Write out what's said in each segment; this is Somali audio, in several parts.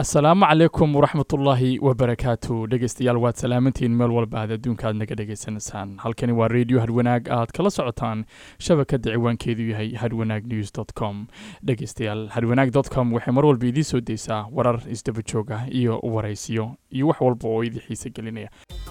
asalaamu calaykum waraxmatullaahi wabarakaatu dhegeystayaal waad salaamantihiin meel walba aad adduunka aad naga dhegaysanaysaan halkani waa redio hadwanaag aad kala socotaan shabakadda ciwaankeedu yahay hadwanaag news dt com dhegeystayaal hadwanaag dot com waxay mar walba idiin soo deysaa warar isdaba jooga iyo waraysiyo iyo wax walba oo idin xiise gelinaya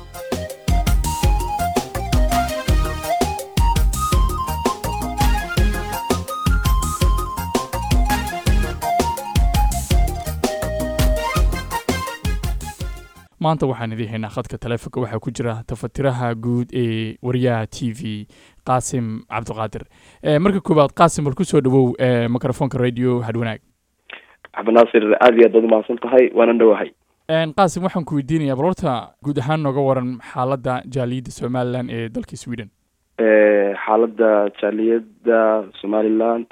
maanta waxaan idiin haynaa khadka taleefonka waxaa ku jira tafatiraha guud ee wariyaha t v qaasim cabdiqaadir marka koowaad qaasim bal kusoo dhawow microfonka radio hadwanaag cabdinaasir aada iyo aad baad umahadsan tahay waanan dhowahay qaasim waxaan ku weydiinayaa bal horta guud ahaan nooga waran xaaladda jaaliyadda somalilan ee dalka sweden xaaladda jaaliyadda somalilan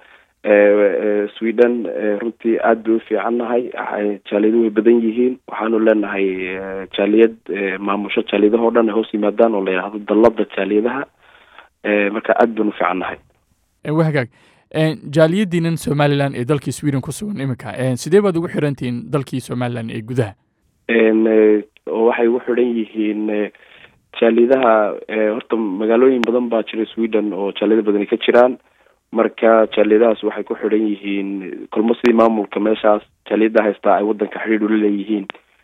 sweden runtii aada bay u fiican nahay jaaliyadu way badan yihiin waxaanu leenahay jaaliyad maamusho jaaliyadahao dhan ay hoos yimaadaan oo la yidhahdo dallada jaaliyadaha marka aada baynu u fiican nahay wa hagaag jaaliyadiinan somalilan ee dalkii sweden ku sugan iminka sidee baad ugu xirantihiin dalkii somalilan ee gudaha waxay ugu xidhan yihiin jaaliyadaha horta magaalooyin badan baa jira sweden oo jaaliyado badani ka jiraan marka jaaliyadahaas waxay ku xidhan yihiin kolmo sidii maamulka meeshaas jaaliyada haystaa ay wadanka xidhiidh ula leeyihiin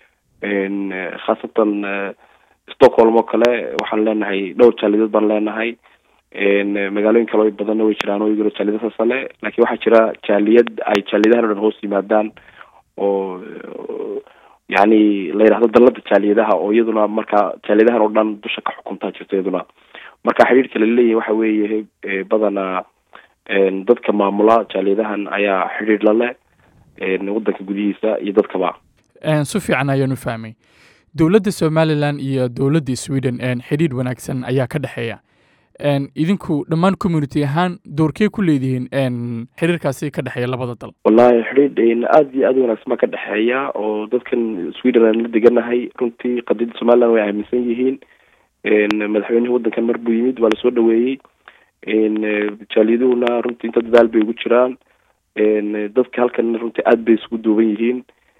khaasatan stockholm oo kale waxaan leenahay dhowr jaaliyadood baan leenahay magaalooyin kale badanna way jiraan oo iyaguna jaaliyada sasale laakiin waxaa jira jaaliyad ay jaaliyadahan o dhan hoos yimaadaan oo yani la yidhahdo dallada jaaliyadaha oo iyaduna marka jaaliyadahan oo dhan dusha ka xukuntaa jirta iyaduna marka xidhiidhka laleeyahay waxa weeye badanaa dadka maamula jaaliyadahan ayaa xidhiidh la leh wadanka gudihiisa iyo dadkaba si fiican ayaanu fahmay dowladda somalilan iyo dowladda sweden xidhiidh wanaagsan ayaa ka dhexeeya idinku dhammaan community ahaan doorkee ku leedihiin xiriirkaasi ka dhexeeya labada dal wallahi xidhiidh aada iyo aada wanaagsan baa ka dhexeeya oo dadkan sweden aan la deganahay runtii qadiyadda somalilan way aaminsan yihiin madaxweynihi wadankan mar buu yimid waa lasoo dhaweeyey jaaliyaduhuna runtii inta dadaal bay ugu jiraan dadka halkan runtii aada bay isugu duuban yihiin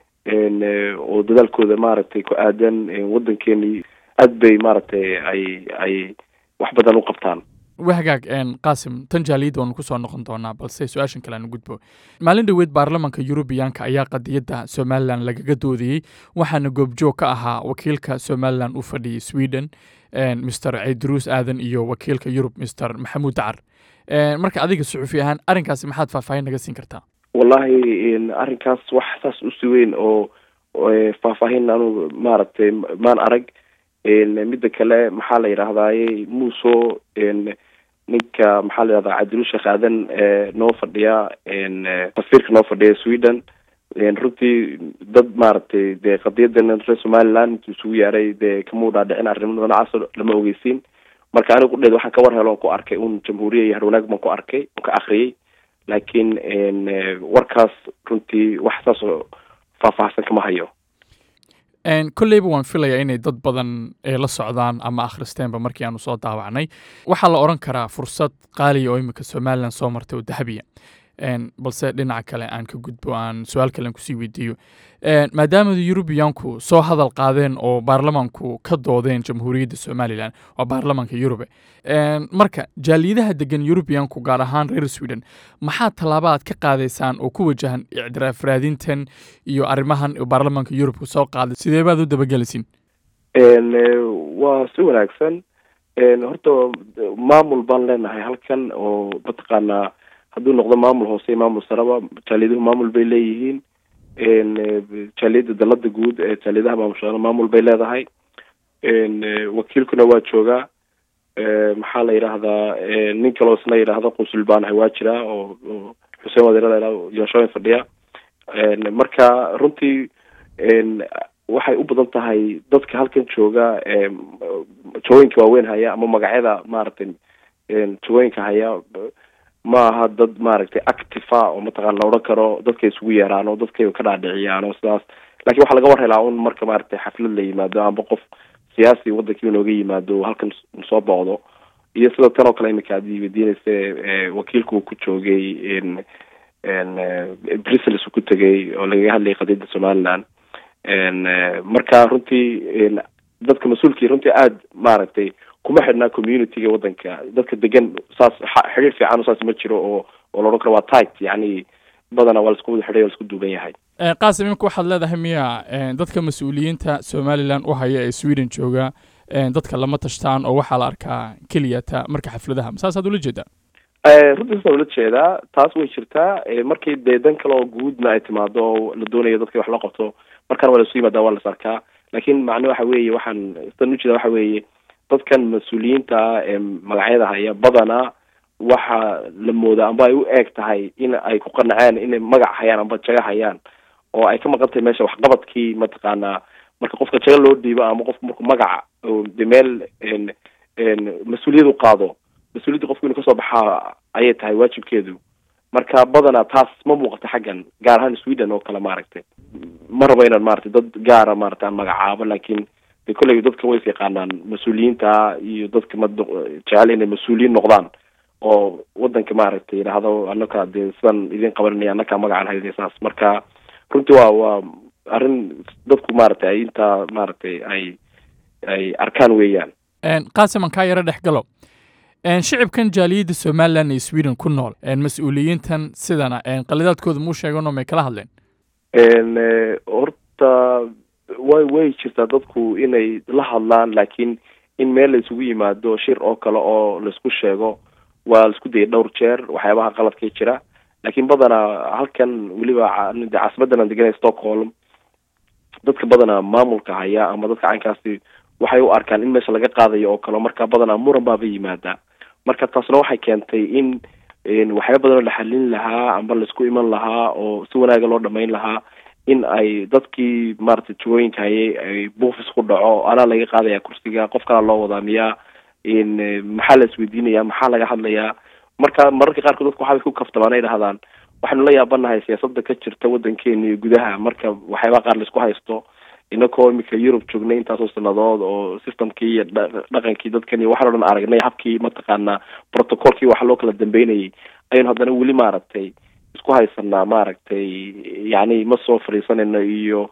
oo dadaalkooda maaragtay ku aadan wadankeeni aada bay maaragtay ay ay wax badan u qabtaan wa hagaag qaasim tan jaaliyadda waanu kusoo noqon doonaa balse su-aashan kale aan gudbo maalin dhoweed baarlamanka yurubiyaanka ayaa qadiyadda somalilan lagaga doodayey waxaana goobjoog ka ahaa wakiilka somalilan u fadhiyay sweden mr ciidruus aadan iyo wakiilka yurub mr maxamuud dacar marka adiga suxufi ahaan arrinkaasi maxaad faahfaahin naga siin kartaa wallahi arrinkaas wax saas usi weyn oo faahfaahin anu maaragtay maan arag midda kale maxaa la yidhahdaaye muuso ninka maxaa la yidhahdaa cabdiruus sheekh aadan noo fadhiya safiirka noo fadhiya sweden runtii dad maaragtay dee qadiyadan reer somaliland intuu isugu yaaray dee kamau dhaadhicin arrimada noocaas lama ogeysiin marka aniga qudheed waxaan ka war helo on ku arkay un jamhuuriya iyo harwanaag baan ku arkay on ka akriyay laakiin warkaas runtii wax saas oo faahfaahsan kama hayo kolleyba waan filayaa inay dad badan la socdaan ama akhristeenba markii aanu soo daawacnay waxaa la odhan karaa fursad qaaliya oo imika somalilan soo martay oo dahabiya balse dhinaca kale aan ka gudbo aan su-aal kalean kusii weydiiyo maadaama yurubiyaanku soo hadal qaadeen oo baarlamanku ka doodeen jamhuuriyadda somalilan waa baarlamanka yurube marka jaaliyadaha degan yurubiyaanku gaar ahaan reer sweden maxaa tallaaba aad ka qaadaysaan oo ku wajahan ictiraaf raadintan iyo arrimahan baarlamanka yurubka soo qaaday sidee baad u dabagelisiin waa si wanaagsan horta maamul baan leenahay halkan oo mataqaanaa hadduu noqdo maamul hoose iyo maamul saraba jaaliyaduhu maamul bay leeyihiin jaaliyadda dalada guud ee jaaliyadaha maamusha maamul bay leedahay wakiilkuna waa joogaa maxaa la yidhaahdaa nin kaloo isna yidhaahda qunsul baanahay waa jiraa oo xuseen wadeer la yidhahdo yoshooyin fadhiya marka runtii waxay u badan tahay dadka halkan jooga jawooyinka waaweyn haya ama magacyada maaragtay jawooyinka haya ma aha dad maaragtay activa oo mataqana la odhan karo dadkay isugu yeeraan oo dadkay ka dhaadhiciyaan oo sidaas lakin waxaa laga war helaa un marka maaragtay xaflad la yimaado amba qof siyaasi wadankii inooga yimaado halkan soo booqdo iyo sida tan oo kale imika aad weydiinaysa wakiilku ku joogay brussels ku tegay oo lagaga hadlayay qadiyadda somaliland marka runtii dadka mas-uulkii runtii aada maaragtay kuma xidhnaa communityga waddanka dadka degan saas xidhiir fiican saas ma jiro oo oo la odhan karo waa tight yacni badanaa waa laisku wada xidhay o laisku duuban yahay qaasim imika waxaad leedahay miya dadka mas-uuliyiinta somalilan u haya ee sweden jooga dadka lama tashtaan oo waxaa la arkaa keliyata marka xafladaha saasaad ula jeedaa runtii saasaan ula jeedaa taas way jirtaa markii dee dan kale oo guudna ay timaado oo la doonayo dadka wax la qabto markaan waa lasu yimaadaa waa las arkaa laakiin macne waxa weeye waxaan san ujeeda waxa weeye dadkan mas-uuliyiinta ah ee magacyada haya badanaa waxa la moodaa amba ay u eeg tahay in ay ku qanaceen inay magac hayaan amba jaga hayaan oo ay ka maqan tahay meesha waxqabadkii mataqaanaa marka qofka jaga loo dhiibo ama qofka marku magaca de meel mas-uuliyad u qaado mas-uuliyadda qofku inuu kasoo baxaa ayay tahay waajibkeedu marka badanaa taas ma muuqato xaggan gaar ahaan sweden oo kale maaragtay ma rabo inaan maaragtay dad gaara maaragtay aan magacaabo laakiin de kolley dadka way is yaqaanaan mas-uuliyiinta iyo dadka ma jecel inay mas-uuliyiin noqdaan oo wadanka maaragtay yidhaahdo anaka dee sidaan idin qabananaya annakaa magacan hayday saas marka runtii waa waa arrin dadku maaragtay ay intaa maaragtay ay ay arkaan weeyaan qaasiman kaa yaro dhex galo shicibkan jaaliyadda somalilan iyo sweden ku nool mas-uuliyiintan sidana qalidaadkooda muu sheegano may kala hadleen horta way way jirtaa dadku inay la hadlaan laakiin in meel la isugu yimaado shir oo kale oo laisku sheego waa laisku dayay dhowr jeer waxyaabaha qaladka jira laakiin badanaa halkan weliba de caasimadan aan deganay stockholm dadka badanaa maamulka haya ama dadka caynkaasi waxay u arkaan in meesha laga qaadayo oo kale marka badanaa muran baaba yimaadaa marka taasna waxay keentay in waxyaaba badan oo la xalin lahaa amba laisku iman lahaa oo si wanaaga loo dhamayn lahaa in ay dadkii maaragtay jugooyinka hayay ay buufis ku dhaco anaa laga qaadaya kursiga qof kalaa loo wadaa miyaa maxaa la isweydiinaya maxaa laga hadlayaa marka mararka qaarkood dadku waxaabay ku kaftamaan ay dhahdaan waxaynu la yaabanahay siyaasada ka jirta waddankeena iyo gudaha marka waxyaabaha qaar laisku haysto inakoo imika yurub joognay intaasoo sanadood oo systemkii iyo dhaqankii dadkan iyo waxaan o dhan aragnay habkii mataqaanaa protocolkii waxa loo kala dambeynayay ayaynu haddana weli maaragtay isku haysanaa maaragtay yacni ma soo fadhiisanayno iyo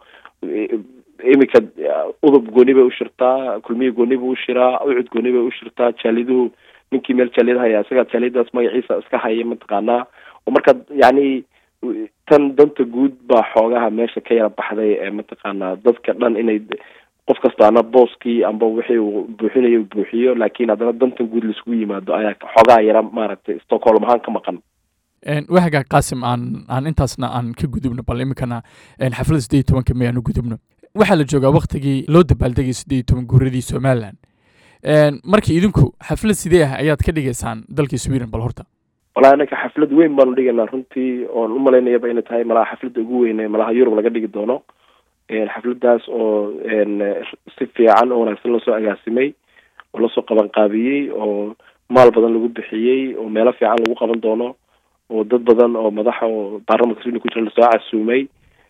imika udub gooni bay ushirtaa kulmiya gooni bay ushiraa ucud gooni bay ushirtaa jaaliduhu ninkii meel jaaliyad haya isagaa jaaliyadaas magaciisa iska haya mataqaanaa oo marka yacni tan danta guud baa xoogaha meesha ka yara baxday ee mataqaanaa dadka dhan inay qof kastaana booskii amba wixii uu buuxinayo buuxiyo laakiin haddana dantan guud laisugu yimaado ayaa xoogaha yara maaragtay stockholm ahaan ka maqan wahagaa qaasim aan aan intaasna aan ka gudubno bal iminkana xafladda siddeed iyo tobanka may aan u gudubno waxaa la joogaa waktigii loo dabaaldegay siddeed iyo toban guuradii somalilan marka idinku xaflad sidee ah ayaad ka dhigaysaan dalkii sweden bal horta walahi anaka xaflad weyn baanu dhigaynaa runtii oon umalaynayaba inay tahay malaha xafladda ugu weyne malaha yurub laga dhigi doono xafladdaas oo si fiican oo wanaagsan loosoo agaasimay oo lasoo qabanqaabiyey oo maal badan lagu bixiyey oo meelo fiican lagu qaban doono oo dad badan oo madaxa oo baarlamanka sweden ku jira lasoo casuumay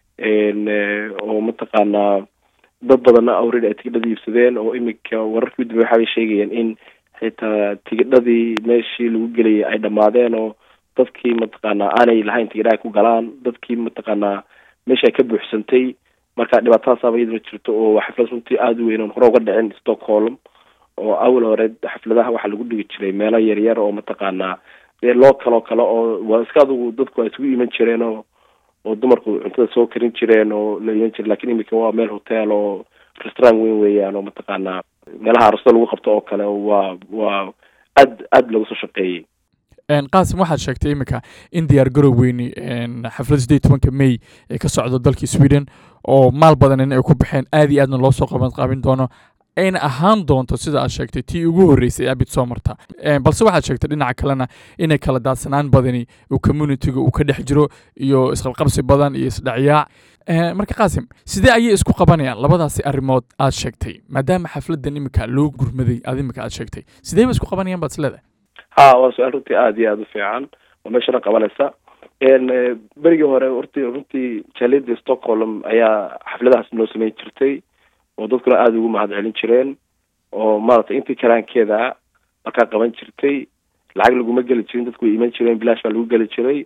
oo mataqaanaa dad badanna awred ay tigidhada iibsadeen oo imika wararkii udambey waxaabay sheegayeen in xitaa tigidhadii meeshii lagu gelayay ay dhamaadeen oo dadkii mataqaanaa aanay lahayn tigidhaha ku galaan dadkii mataqaanaa meesha ay ka buuxsantay marka dhibaatadaasaba iyaduna jirto oo waa xaflad runtii aada u weyn oon hore uga dhicin stockholm oo awal hore xafladaha waxaa lagu dhigi jiray meelo yaryar oo mataqaanaa dee loo kaloo kale oo waa iska adugu dadku ay isugu iman jireen oo oo dumarku cuntada soo karin jireen oo la iman jire lakin imika waa meel hotel oo restaurant weyn weeyaan oo mataqaanaa meelaha arosada lagu qabto oo kale waa waa aad aad lagu soo shaqeeyey qaasim waxaad sheegtay iminka in diyaar garow weyni xafladda siddeed tobanka may ee ka socdo dalkii sweden oo maal badan ay ku baxeen aad iyo aadna loo soo qaban qaabin doono ayna ahaan doonto sida aad sheegtay tii ugu horreysay abid soo marta balse waxaad sheegtay dhinaca kalena inay kala daadsanaan badani uu communitiga uu ka dhex jiro iyo isqabqabsi badan iyo isdhacyaac marka qaasim sidee ayay isku qabanayaan labadaasi arrimood aad sheegtay maadaama xafladdan iminka loo gurmaday aad iminka aad sheegtay sidee ba isku qabanayaan baad isleedahay ha waa su-aal runtii aada iyo aada u fiican oo meeshana qabanaysa berigii hore horti runtii jaaliyadda stockholm ayaa xafladahaas noo sameyn jirtay oo dadkuna aada ugu mahad celin jireen oo maaragtay intii karaankeeda markaa qaban jirtay lacag laguma geli jirin dadku way iman jireen bilaash baa lagu geli jiray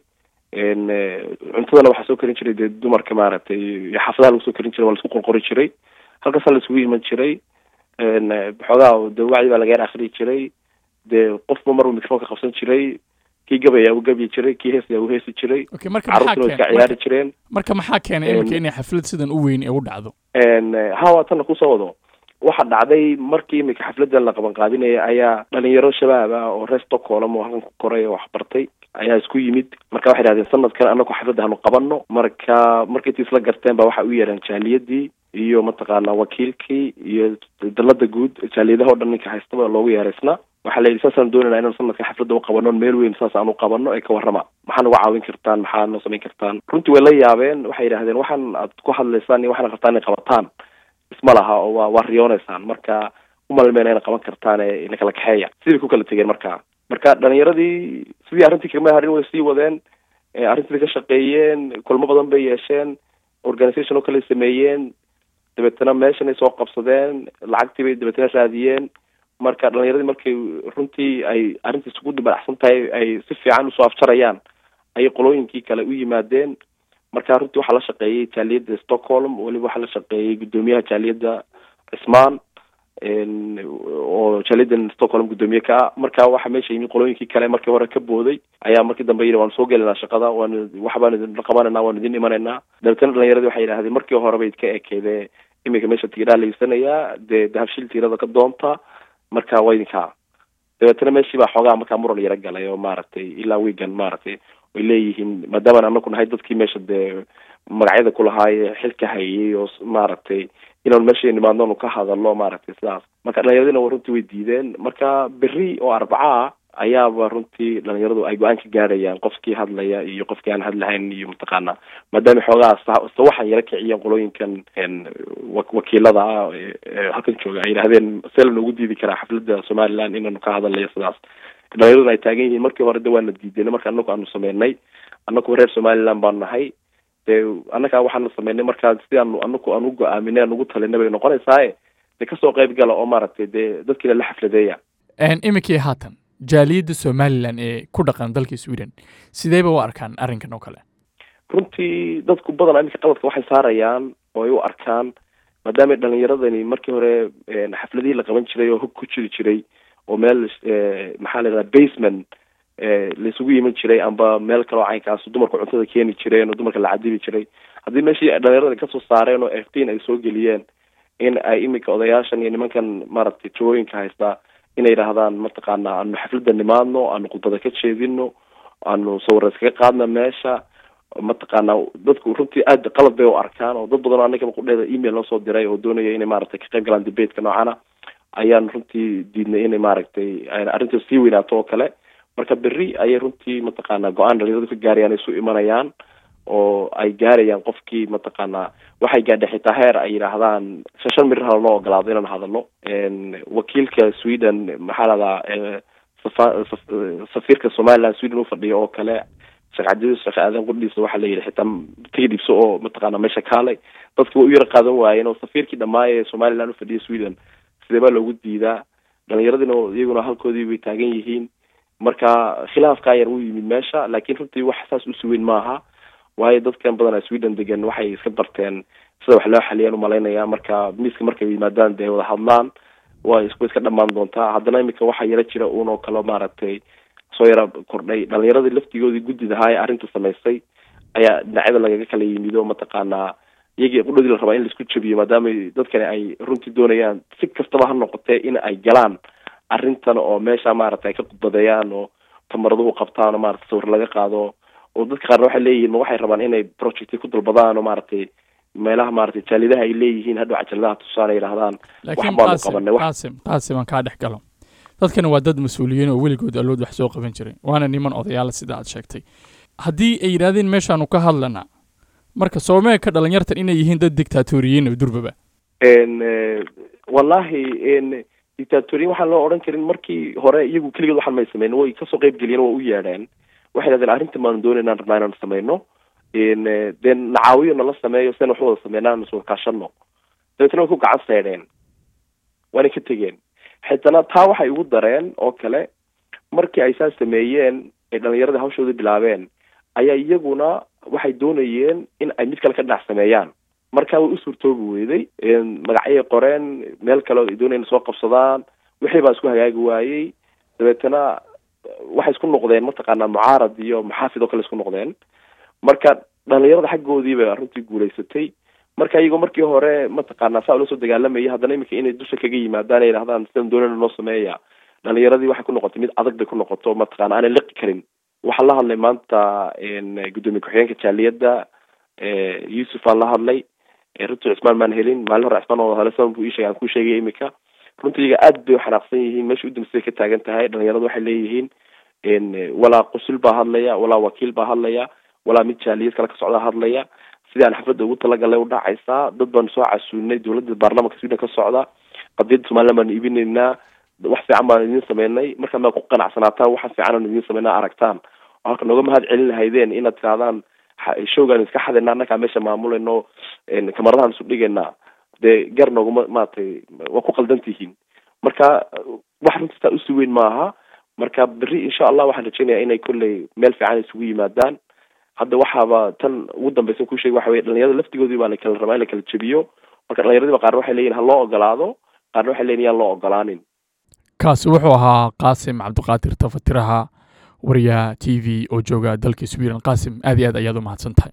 cuntadana waxaa soo karin jiray dee dumarka maaragtay iyo xaafadaha lagu soo karin jiray waa laisku qorqori jiray halkaasaa laisugu iman jiray xoogaa de wacdi baa laga yar akriyi jiray dee qofba maruu microfonka qabsan jiray kii gabaya u gabyi jiray kii heesaya u heesi jiray okay marka maxaa carruurtuna way iska keen- ciyaari marka- jireen marka maxaa keenay iminka inay xaflad sidan u weyn ee u dhacdo ha waa tanna kusoo wado waxaa dhacday markii imika xafladan la qaban qaadinaya ayaa dhalinyaro shabaab ah oo reer stockholm oo halkan ku koray oo waxbartay ayaa isku yimid marka waxay dhahdeen sanadkan anagu xafladda hanu qabano marka markay intii isla garteen ba waxa u yeedheen jaaliyadii iyo mataqaana wakiilkii iyo dalada guud jaaliyadaha o dhan ninka haystaba loogu yeeraysna waxaa la yidhi saasaan doonayna inaan sanadka xafladda u qabano meel weyn saas aan u qabano ee ka warrama maxaa nagu caawin kartaan maxaa noo samayn kartaan runtii way la yaabeen waxay yidhahdeen waxaan aad ku hadlaysaan iyo waxaad rabtaan inay qabataan isma laha oo waa waa riyoonaysaan marka umalmeyna inay qaban kartaan ee ina kala kaxeeya sidii ku kala tegeen marka marka dhalinyaradii sidii arrintii kama harin way sii wadeen ee arrintii bay ka shaqeeyeen kulmo badan bay yeesheen organisation oo kale sameeyeen dabeetana meeshanay soo qabsadeen lacagtii bay dabeetana raadiyeen marka dhalinyaradii markay runtii ay arrintii isugu dhibadhacsan tahay ay si fiican usoo afjarayaan ayay qolooyinkii kale u yimaadeen marka runtii waxaa la shaqeeyey jaaliyadda stockholm weliba waxaa la shaqeeyey guddoomiyaha jaaliyadda cismaan oo jaaliyaddan stockholm guddoomiye ka ah marka waxa meesha yimid qolooyinkii kale markii hore ka booday ayaa markii dambe yidhi waanu soo gelinaa shaqada waan waxbaan idinla qabanayna waan idin imanaynaa dabeetana dhalinyaradii waxay yidhahdeen markii hore bay idka ekeydee iminka meesha tigidhaa la iibsanayaa dee dahabshil tirada ka doonta marka waa idinkaa dabeetana meeshii baa xoogaa markaa muran yaro galay oo maaragtay ilaa wiigan maaragtay way leeyihiin maadaama anaku nahay dadkii meesha dee magacyada kulahaay xilka hayay oo maaragtay inaanu meesha nimaadno nu ka hadalno maaragtay sidaas marka dhalinyaradina wa runtii way diideen marka berri oo arbaca ayaaba runtii dhalinyaradu ay go-aan ka gaarayaan qofkii hadlaya iyo qofkii aan hadlahayn iyo mataqaana maadaama xoogaa sa waxaan yaro kiciyeen qolooyinkan wakiilada ah ee halkan jooga ay yidhahdeen see lanoogu diidi karaa xafladda somaliland inaanu ka hadalnayo sidaas dhalinyaraduna ay taagan yihiin markii hore de waana diideen marka anagu aanu sameynay anagu reer somaliland baanu nahay dee annagaa waxaanu sameynay markaa si aanu anaku aan u go-aaminay aan ugu talinay bay noqonaysaaye de kasoo qayb gala oo maaragtay dee dadkiina la xafladeeya iminkii haatan jaaliyadda somalilan ee ku dhaqan dalka sweden sideyba u arkaan arrinkan oo kale runtii dadku badan iminka qaladka waxay saarayaan oo ay u arkaan maadaama dhalinyaradani markii hore xafladihii la qaban jiray oo hog ku jiri jiray oo meel maxaa la yidhahda basement laisugu iman jiray amba meel kaloo caynkaas dumarka cuntada keeni jireen oo dumarka la cadibi jiray haddii meeshii dhalinyarada kasoo saareen oo eftiin ay soo geliyeen in ay iminka odayaashan iyo nimankan maaragtay jawooyinka haystaa inay yidhaahdaan mataqaana aanu xafladda nimaadno aanu khudbada ka jeedino aanu sawira iskaga qaadna meesha mataqaana dadku runtii aad qalad bay u arkaan oo dad badan oo anaga qudheeda email noo soo diray oo doonaya inay maaragtay ka qayb galaan debateka noocana ayaan runtii diidnay inay maaragtay arrintaas sii weynaato oo kale marka berri ayay runtii mataqaana go-aan dhalinyaradu ka gaarayaan isu imanayaan oo ay gaarayaan qofkii mataqaana waxay gaadhay xitaa heer ay yidhaahdaan shan shan mirir hala noo ogolaado inaan hadalno wakiilka sweden maxaa lahdaa safiirka somaliland sweden ufadhiyo oo kale sheekh cabdilus sheekh aadan qudhiisa waxaa la yidhi xitaa tigidhibso oo mataqaana meesha kaalay dadki way u yara qaadan waayeen oo safiirkii dhammaay ee somaliland ufadhiya sweden sidee baa loogu diidaa dhalinyaradina iyaguna halkoodii bay taagan yihiin marka khilaafkaa yar u yimid meesha laakiin runtii wax saas usi weyn maaha waayo dadkan badanaa sweden degan waxay iska barteen sida wax loo xaliyaan umalaynaya marka miiska markay yimaadaan dee wada hadlaan way way iska dhamaan doontaa haddana imika waxaa yaro jira uun oo kale maaragtay soo yara kordhay dhalinyaradii laftigoodii guddid ahaa ee arrinta samaysay ayaa dhinacyada lagaga kala yimid oo mataqaanaa iyagii qudhoodii la rabaa in laisku jabiyo maadaama dadkani ay runtii doonayaan si kastaba ha noqotee in ay galaan arrintan oo meesha maaragtay ay ka khudbadeeyaan oo tamaraduhu qabtaan oo maaragtay sawir laga qaado oo dadka qaarna waxay leeyihiin ma waxay rabaan inay projecti ku dalbadaan oo maaragtay meelaha maaragtay jaalidaha ay leeyihiin hadhow cajaladaha tusaan ay yidhahdaan laakiin qaasim qaasim qaasim aan kaa dhex galo dadkani waa dad mas-uuliyiin oo weligood allood wax soo qaban jiray waana niman odayaala sida aad sheegtay haddii ay yidhahdeen meeshaanu ka hadlana marka soomee ka dhalinyartan inay yihiin dad dictatoriyiin oo durbaba wallahi dictatoriyin waxaan loo odhan karin markii hore iyagu keligood waxaan may sameyn way kasoo qayb geliyeen waa u yeedheen waxay dhahdeen arrinta maanu doonayna rabnaa inaanu sameyno dee nacaawiyo nala sameeyo sen wax wada sameynaa aan iswarkaashano dabeetna way ku gacan seedheen waana ka tegeen xitana taa waxay ugu dareen oo kale markii ay saa sameeyeen ay dhalinyaradii hawshoodii bilaabeen ayaa iyaguna waxay doonayeen in ay mid kale ka dhinac sameeyaan marka way u suurtoobi weyday magacyay qoreen meel kale ay doonayeen soo qabsadaan wixii baa isku hagaagi waayey dabeetana waxay isku noqdeen mataqaanaa mucaarad iyo maxaafid oo kale isku noqdeen marka dhalinyarada xaggoodii bay runtii guulaysatay marka iyagoo markii hore mataqaanaa saa ula soo dagaalamayay haddana iminka inay dusha kaga yimaadaan ay yidhahdaan sidan doonana noo sameeya dhalinyaradii waxay ku noqotay mid adag bay ku noqoto mataqaana aanay liqi karin waxaa la hadlay maanta gudoomiye ku-xigeenka jaaliyadda yuusuf aan la hadlay runtii cismaan maan helin maalin hore cismaan oo halesan buu ii sheegay aan kuu sheegay imika runtii iyaga aad bay uxanaaqsan yihiin meesha u dambeysay ka taagan tahay dhalinyaradu waxay leeyihiin walaa qusul baa hadlaya walaa wakiil baa hadlaya walaa mid jaaliyad kale ka socda hadlaya sidii aan xafladda ugu talagalay udhacaysaa dad baanu soo casuunay dowladda baarlamanka sweden ka socda qadiyadda somaliland baanu iibinaynaa wax fiican baanu idin sameynay markaa maa ku qanacsanaataan waxa fiican aanu idin sameynaa aragtaan oo halka nooga mahad celin lahaydeen inaad tirahdaan showgaan iska xadayna annagaa meesha maamulayno kamaradahan isu dhigaynaa dee gar nooguma maratay waa ku qaldan tihiin marka wax runtii taa usi weyn maaha marka berri insha allah waxaan rajeynaya inay kolley meel fiican isugu yimaadaan hadda waxaaba tan ugu dambeysa ku sheegay waxa weye dhalinyarada laftigoodii baa lakala rabaa in lakala jebiyo marka dhalinyaradiiba qaarna waxay leeyihin ha loo ogolaado qaarna waxay leeyihin yaan loo ogolaanin kaasi wuxuu ahaa qaasim cabdiqaadir tafatiraha wariyaha t v oo jooga dalka sweden qaasim aad iyo aad ayaad u mahadsan tahay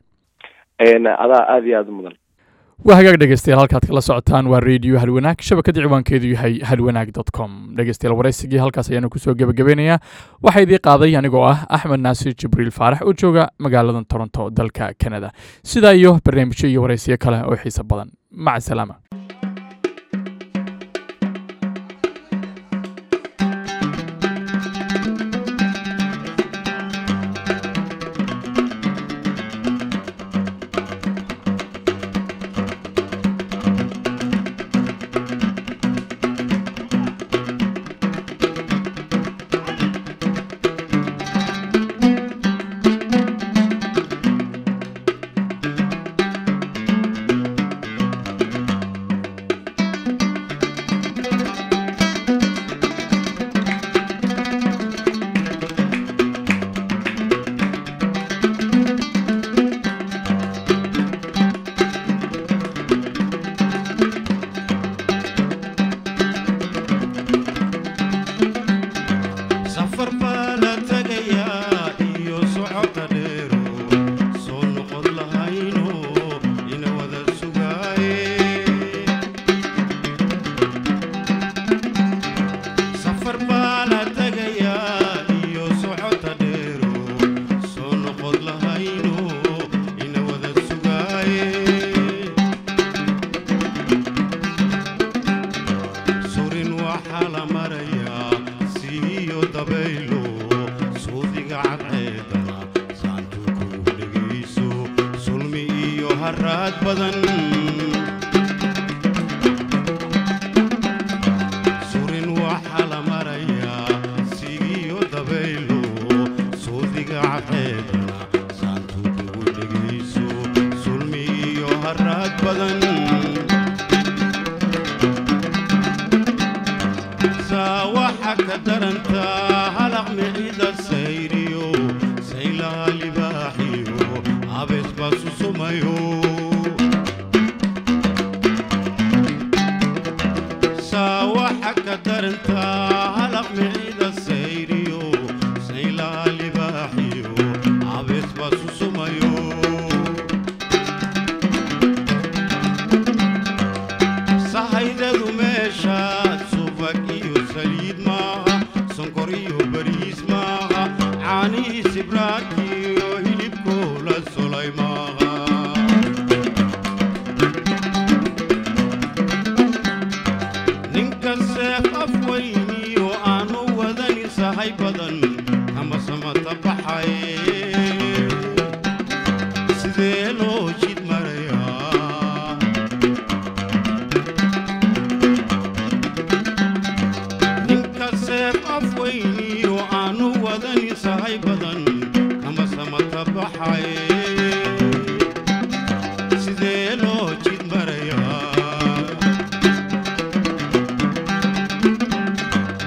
adaa aada iyo aada u mudan waa hagaag dhegeystayaal halkaad kala socotaan waa radio halwanaag shabakada ciwaankeedu yahay halwanaag dot com dhegeystayaal waraysigii halkaas ayaanu kusoo gebagabeynayaa waxaa idii qaaday anigoo ah axmed naasir jibriil faarax oo jooga magaalada toronto dalka canada sidaa iyo barnaamijyo iyo waraysiyo kale oo xiiso badan maca salaama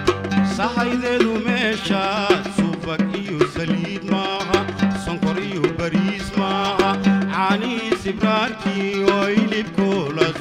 sahaydeedu meesha subag iyo saliid maaha sonkor iyo macnii sibraarkii oo ilibkula